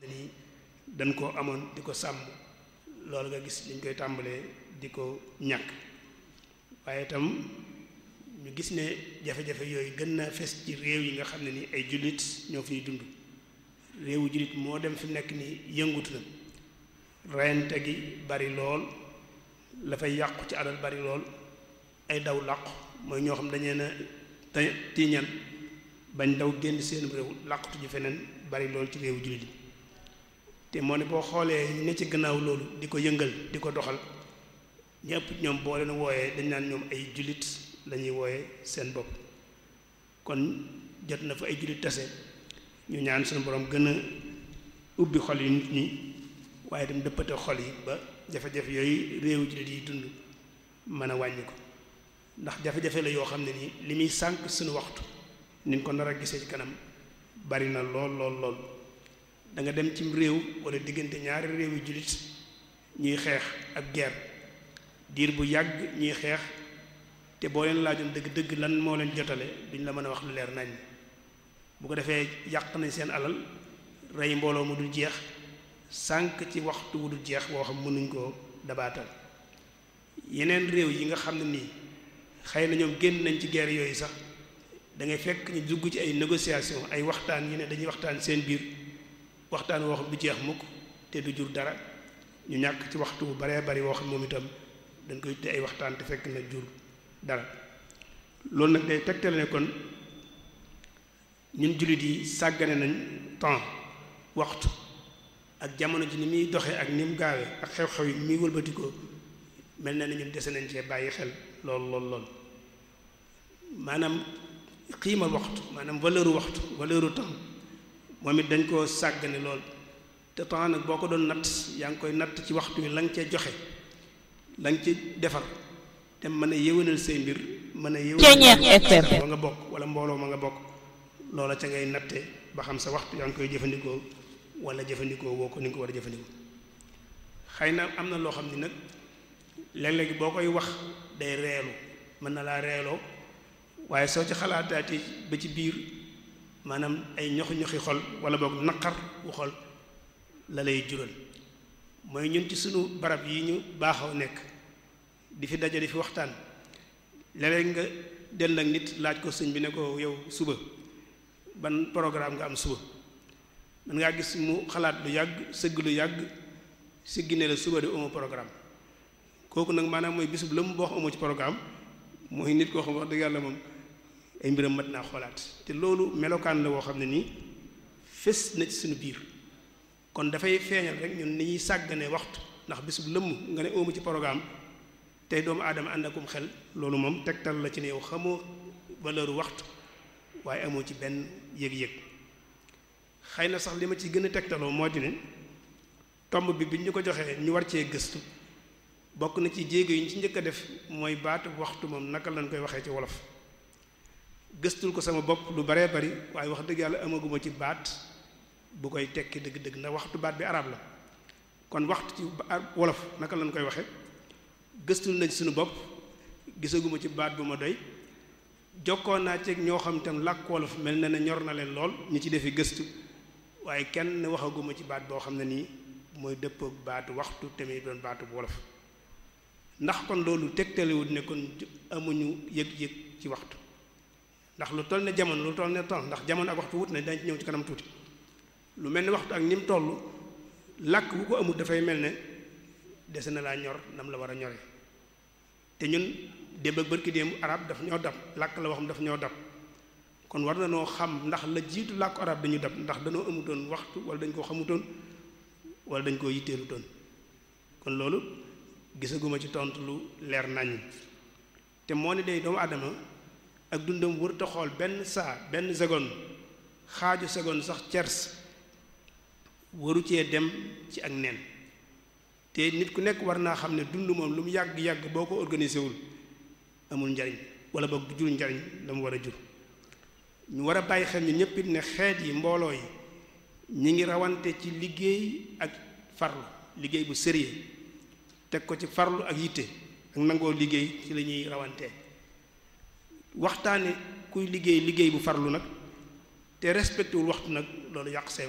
ni dañ ko amoon di ko sàmm loolu nga gis liñ koy tàmbalee di ko ñàkk waaye itam ñu gis ne jafe-jafe yooyu gën na fes ci réew yi nga xam ne ni ay jullit ñoo fiy dund réewu jullit moo dem fi nekk ni yëngutu na reyante gi bari lool la fay yàqu ci alal bari lool ay daw làqu mooy ñoo xam dañee na te tiiñal bañ daw génn seen réew làqutu ji feneen bari lool ci réewu jullit yi te moo ne boo xoolee ñu ne ci gannaaw loolu di ko yëngal di ko doxal ñëpp ñoom boo leen wooyee dañ naan ñoom ay jullit lañuy wooyee seen bopp kon jot na fa ay jullit tase ñu ñaan suñu borom gën a ubbi xol yi nit ñi waaye dem dëppate xol yi ba jafe-jafe yooyu réewu jullit yi dund mën a wàññi ko ndax jafe-jafe la yoo xam ne nii li muy sànq suñu waxtu niñ ko nar a gisee ci kanam bari na lool lool lool da nga dem cim réew wala diggante ñaari réew yu jullit ñuy xeex ab guerre diir bu yàgg ñuy xeex te boo leen laajoon dëgg-dëgg lan moo leen jotale duñ la mën a wax lu leer nañ bu ko defee yàq nañ seen alal rey mbooloo mu dul jeex sànq ci waxtu wu dul jeex boo xam mënuñ koo dabaatal yeneen réew yi nga xam ne nii xëy na ñoom génn nañ ci guerre yooyu sax da ngay fekk ñu dugg ci ay négociation ay waxtaan yi ne dañuy waxtaan seen biir waxtaan woo xam du jeex mukk te du jur dara ñu ñàkk ci waxtu bu baree bari woo xam moom itam dañ koy te ay waxtaan te fekk na jur dara loolu nag day tegtale ne kon ñun jullit yi sàggane nañ temps waxtu ak jamono ji ni muy doxee ak ni mu gaawee ak xew-xew yi ni muy wëlbatikoo mel na ni ñun dese nañ cee bàyyi xel lool lool lool maanaam xiima waxtu maanaam valeur waxtu valeur temps moom it dañ koo sàggane lool te temps nag boo ko doon natt yaa ngi koy natt ci waxtu wi la nga cee joxe la nga ci defar te mën a yéwénal say mbir mën a yéwénal ba nga bokk wala mbooloo ma nga bokk loola ca ngay natte ba xam sa waxtu yaa ngi koy jëfandikoo wala jëfandikoo woo ko ni nga ko war a jëfandikoo xëy na am na loo xam ni nag léeg-léegi boo koy wax day reelu mën na laa reeloo waaye soo ci xalaataati ba ci biir maanaam ay ñoxi ñoxi xol wala boog naqar wu xol la lay jural mooy ñun ci sunu barab yi ñu baaxoo nekk di fi daje di fi waxtaan léeg-léeg nga dell ak nit laaj ko sëñ bi ne ko yow suba ban programme nga am suba man ngaa gis mu xalaat lu yàgg sëgg lu yàgg siggi ne la suba de amoo programme kooku nag maanaam mooy bisub la mu boo amoo ci programme mooy nit koo xam wax dëgg yàlla moom ay mbiram mat naa xoolaat te loolu melokaan la woo xam ne nii fés na ci suñu biir kon dafay feeñal rek ñun ni ñuy sàggane waxtu ndax bisub lëmm nga ne amu ci programme tey doomu aadama ànd akum xel loolu moom tegtal la ci ne yow xamoo valeur waxtu waaye amoo ci benn yëg-yëg xëy na sax li ma ci gën a tegtaloo moo di ne tomb bi bi ñu ko joxee ñu war cee gëstu bokk na ci jéego yi ñu ci njëkk a def mooy baatu waxtu moom naka lañ koy waxee ci wolof gëstul ko sama bopp lu baree bari waaye wax dëgg yàlla amaguma ci baat bu koy tekki dëgg-dëgg ndax waxtu baat bi arab la kon waxtu ci wolof naka lañ koy waxe gëstul nañ suñu bopp gisaguma ci baat bu ma doy jokkoon naa ceeg ñoo xam tam làkk wolof mel na ne ñor na leen lool ñu ci defi gëstu waaye kenn waxaguma ci baat boo xam ne nii mooy dëppoog baatu waxtu tamit doon baatu bu wolof ndax kon loolu tegtalewut ne kon amuñu yëg-yëg ci waxtu ndax lu toll ne jamono lu toll ne temps ndax jamono ak waxtu wut na dañ ci ñëw ci kanam tuuti lu mel ne waxtu ak ni mu toll làkk bu ko amul dafay mel ne dese na laa ñor nam la war a ñore te ñun démb ak bërki démb arab daf ñoo dab làkk la waxam daf ñoo dab kon war na noo xam ndax la jiitu làkku arab dañu dab ndax dañoo amutoon waxtu wala dañ koo xamutoon wala dañ koo yitteelutoon kon loolu gisaguma ci tontu lu leer nañ te moo ne day doomu aadama ak dundam wër ta xool benn saa benn seconde xaaju seconde sax cers waru cee dem ci ak nen te nit ku nekk war naa xam ne dund moom lu mu yàgg-yàgg boo ko organisé wul amul njariñ wala boog du jur njariñ la mu war a jur ñu war a bàyyi xel ñu ñëpp it ne xeet yi mbooloo yi ñi ngi rawante ci liggéey ak farlu liggéey bu sérieux teg ko ci farlu ak yitte ak nangoo liggéey ci la ñuy rawantee waxtaane kuy liggéey liggéey bu farlu nag te respecté wul waxtu nag loolu yàq say